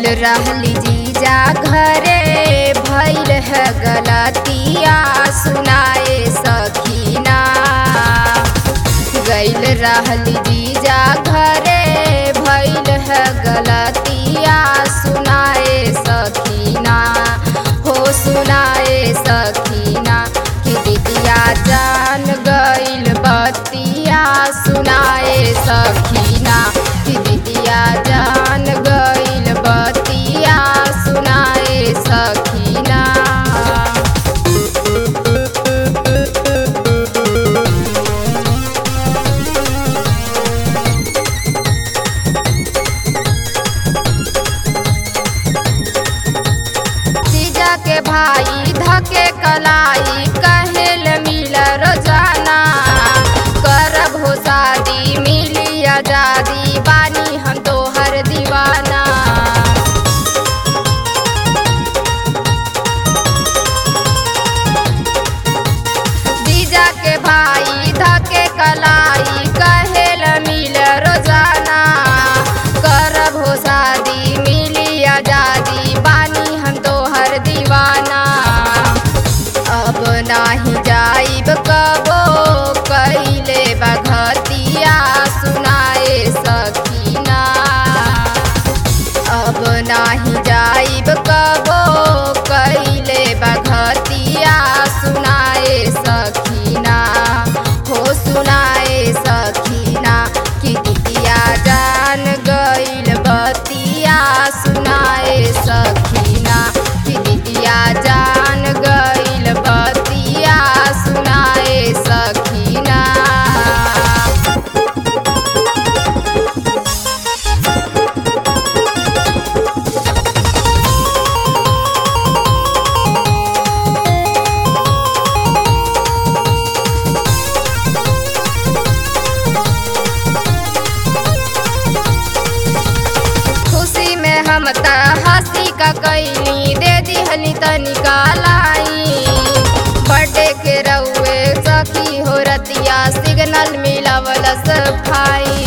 रहली जीजा घरे भैल है गलतिया सुनाए सखीना गैल रहली जीजा घरे भैल है गलतिया सुनाए सखीना हो सुनाए सखीना कि दीदिया जान गैल बतिया सुनाए सखीना कि दीदिया जान गैल बतिया सुनाए सखीना जीजा के भाई धके कलाई कहेल मिल रोजाना करब हो शादी मिली आजादी बानी हम तोहर दीवाना जीजा के भाई धके कलाई कहेल मिल रोजाना करब हो शादी मिली आजादी बानी हम तोहर दीवाना अब नाही जाइब कबो कैले बघतिया सुनाए सकीना अब नाही जाइब कबो कैले बघतिया सुनाए सखीना हो सुनाए सखीना कि दितिया जान गइल बतिया सुनाए सखीना कि दितिया जान गइल बतिया सुनाए सखीना खुशी में हम त हंसी का कैली दे दिहली तनिका लाई बर्थडे के रउए सखी हो रतिया सिग्नल मिलावल सफाई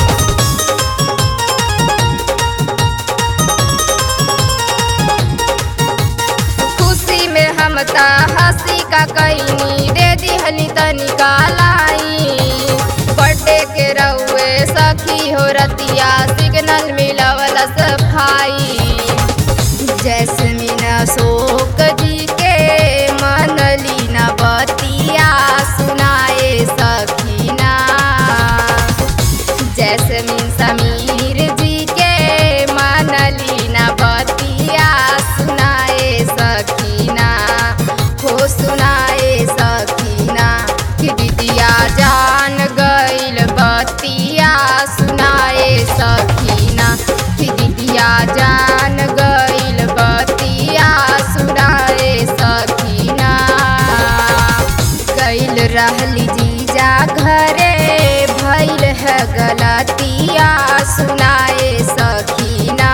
खुशी में हम त हंसी का कैनी दे दिहली तनिका लाई बर्थडे के रउए सखी हो रतिया सिग्नल मिलावल सफाई जैसमीन अशोक जी के मनली न बतिया सुनाए सखीना जैसमीन समीर जी के मनली न बतिया सुनाए सखीना हो सुनाए सखीना कि दीदिया जान गइल बतिया सुनाए सखीना कि दीदिया जान गइल बतिया सुनाए सखीना गइल रहली जीजा घरे भइल है गलतिया सुनाए सखीना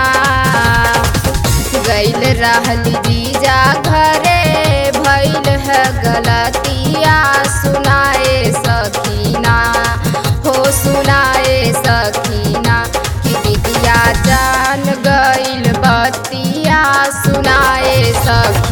गइल रहली जीजा घरे भइल है गलतिया सुनाए सखीना हो सुनाए सखीना कि दीदिया जान गइल बतिया सुनाए सखीना